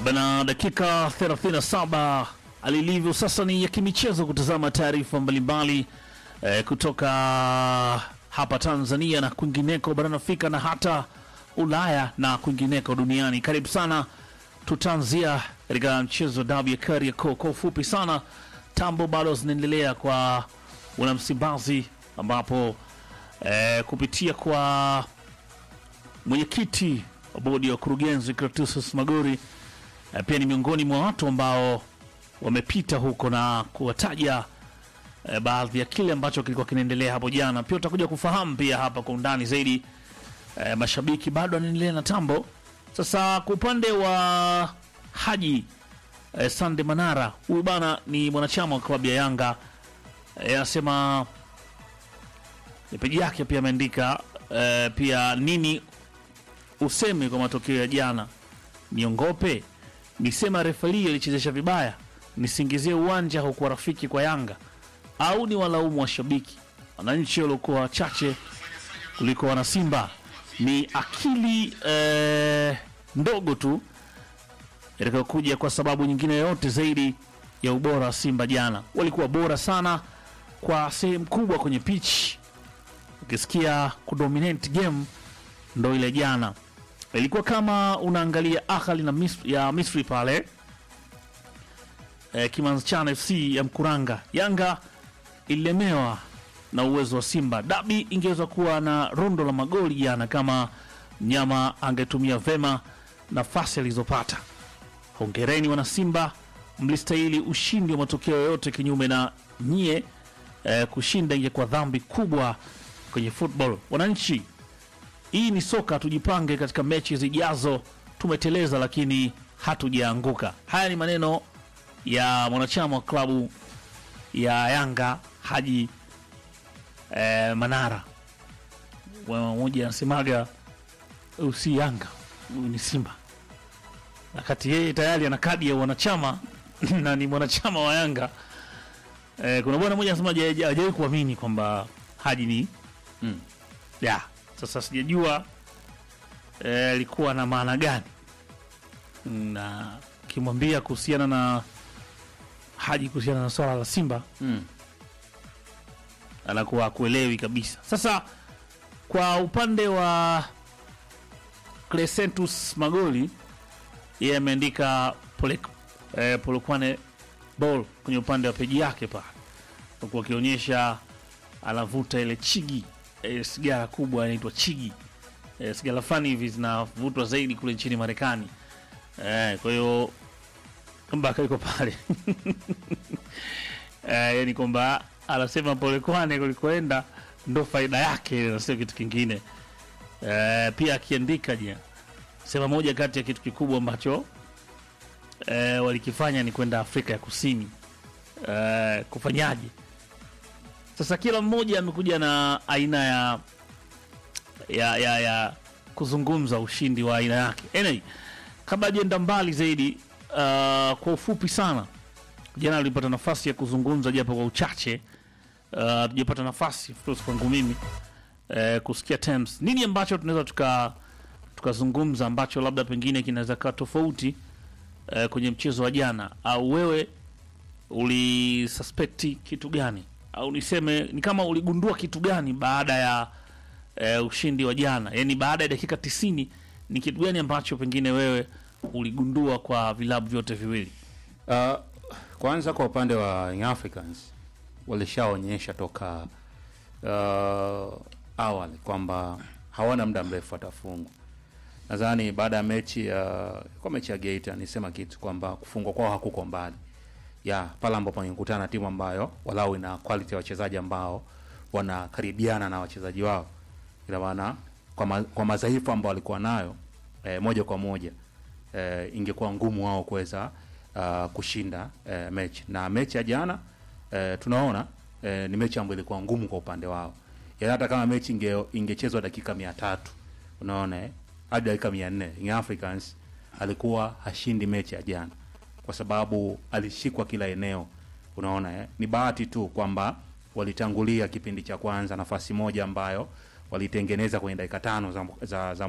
Bana, dakika 37 alilivyo sasa ni ya kimichezo, kutazama taarifa mbalimbali eh, kutoka hapa Tanzania na kwingineko barani Afrika na hata Ulaya na kwingineko duniani. Karibu sana, tutaanzia katika mchezo wa dabi ya Kariakoo. Kwa ufupi sana, tambo bado zinaendelea kwa wanamsimbazi, ambapo eh, kupitia kwa mwenyekiti wa bodi ya wakurugenzi Clatous Magori eh, pia ni miongoni mwa watu ambao wamepita huko na kuwataja eh, baadhi ya kile ambacho kilikuwa kinaendelea hapo jana. Pia utakuja kufahamu pia hapa kwa undani zaidi. Eh, mashabiki bado wanaendelea na tambo. Sasa kwa upande wa Haji eh, Sande Manara, huyu bana ni mwanachama wa klabu ya Yanga eh, anasema ni peji yake pia ameandika eh, pia nini useme kwa matokeo ya jana, niongope nisema refali alichezesha vibaya, nisingizie uwanja haukuwa rafiki kwa Yanga, au ni walaumu washabiki wananchi waliokuwa wachache kuliko wanasimba? Ni akili eh, ndogo tu itakayokuja kwa sababu nyingine yoyote zaidi ya ubora wa Simba. Jana walikuwa bora sana kwa sehemu kubwa kwenye pitch, ukisikia kudominate game ndo ile jana ilikuwa kama unaangalia Ahli na Misri, ya Misri pale e, Kimanchana FC ya Mkuranga. Yanga ililemewa na uwezo wa Simba. Dabi ingeweza kuwa na rundo la magoli jana kama mnyama angetumia vema nafasi alizopata. Hongereni wana Simba, mlistahili ushindi wa matokeo yoyote. Kinyume na nyie, e, kushinda ingekuwa dhambi kubwa kwenye football. Wananchi hii ni soka, tujipange katika mechi zijazo. Tumeteleza lakini hatujaanguka. Haya ni maneno ya mwanachama wa klabu ya Yanga Haji eh, Manara. Wema mmoja anasemaga huyu si Yanga, huyu ni Simba, wakati yeye tayari ana kadi ya wanachama na ni mwanachama wa Yanga. Eh, kuna bwana mmoja anasema haja- hajawahi kuamini kwamba Haji ni Mm. ya sasa sijajua eh, alikuwa na maana gani, na kimwambia kuhusiana na Haji kuhusiana na swala la Simba Mm. anakuwa akuelewi kabisa. Sasa kwa upande wa Crescentus Magoli, yeye ameandika pole, eh, Polokwane ball kwenye upande wa peji yake pale, huku akionyesha anavuta ile chigi eh, sigara kubwa inaitwa chigi eh, sigara fulani hivi zinavutwa zaidi kule nchini Marekani eh, kwa hiyo mpaka iko pale eh, yani kwamba anasema Polokwane kulikoenda ndo faida yake na sio kitu kingine eh, pia akiandika je sema moja kati ya kitu kikubwa ambacho eh, walikifanya ni kwenda Afrika ya Kusini eh, kufanyaje sasa kila mmoja amekuja na aina ya ya, ya, ya kuzungumza ushindi wa aina yake. Anyway, kabla ajenda mbali zaidi, uh, kwa ufupi sana, jana alipata nafasi ya kuzungumza japo kwa uchache, uh, tujapata nafasi of course kwangu mimi uh, kusikia terms nini ambacho tunaweza tuka tukazungumza ambacho labda pengine kinaweza kaa tofauti uh, kwenye mchezo wa jana, au wewe ulisuspekti kitu gani au niseme ni kama uligundua kitu gani baada ya e, ushindi wa jana, yaani baada ya dakika tisini ni kitu gani ambacho pengine wewe uligundua kwa vilabu vyote viwili? Uh, kwanza kwa upande wa Young Africans walishaonyesha toka uh, awali kwamba hawana muda mrefu watafungwa. Nadhani baada ya mechi uh, kwa mechi ya Geita nisema kitu kwamba kufungwa kwao hakuko mbali ya pale ambapo wangekutana na timu ambayo walau ina quality ya wachezaji ambao wanakaribiana na wachezaji wao, ina maana kwa, ma, kwa madhaifu ambao walikuwa nayo eh, moja kwa moja eh, ingekuwa ngumu wao kuweza uh, kushinda eh, mechi na mechi ya jana eh, tunaona eh, ni mechi ambayo ilikuwa ngumu kwa upande wao, yaani hata kama mechi inge, ingechezwa dakika mia tatu unaona eh, hadi dakika mia nne Young Africans alikuwa hashindi mechi ya jana kwa sababu alishikwa kila eneo. Unaona eh? Ni bahati tu kwamba walitangulia kipindi cha kwanza nafasi moja ambayo walitengeneza kwenye dakika tano za, za, za